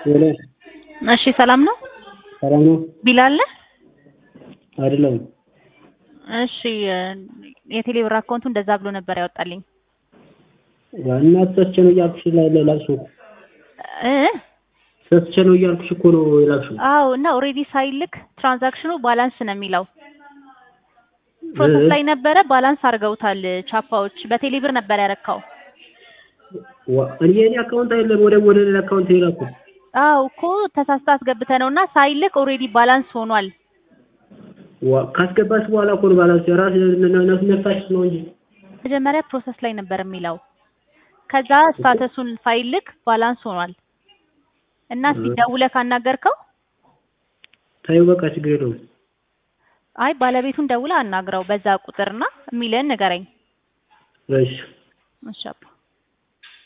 ሄሎ እሺ ሰላም ነው? ሰላም ነው? ቢላል ነህ? አይደለም እሺ የቴሌ ብር አካውንቱ እንደዛ ብሎ ነበር ያወጣልኝ። እና ተሰስቼ ነው እያልኩሽ ላልሽው እ ተሰስቼ ነው እያልኩሽ እኮ ነው የላክሽው። አዎ እና ኦልሬዲ ሳይልክ ትራንዛክሽኑ ባላንስ ነው የሚለው ፕሮሰስ ላይ ነበረ። ባላንስ አድርገውታል ቻፓዎች። በቴሌ ብር ነበር ያረካው። ዋ እኔ የኔ አካውንት አይደለም ወደ ወደ ሌላ አካውንት የላኩት። አዎ እኮ ተሳስታ አስገብተህ ነው እና ሳይልክ ኦልሬዲ ባላንስ ሆኗል። ዋ ካስገባሽ በኋላ እኮ ነው ባላንስ ራስ ነፍሳሽ ነው እንጂ መጀመሪያ ፕሮሰስ ላይ ነበር የሚለው ከዛ ስታተሱን ሳይልክ ባላንስ ሆኗል እና እስኪ ደውለህ ካናገርከው ታዩ በቃ ችግር የለውም። አይ ባለቤቱን ደውለህ አናግረው በዛ ቁጥርና የሚልህን ንገረኝ። እሺ እሺ አባ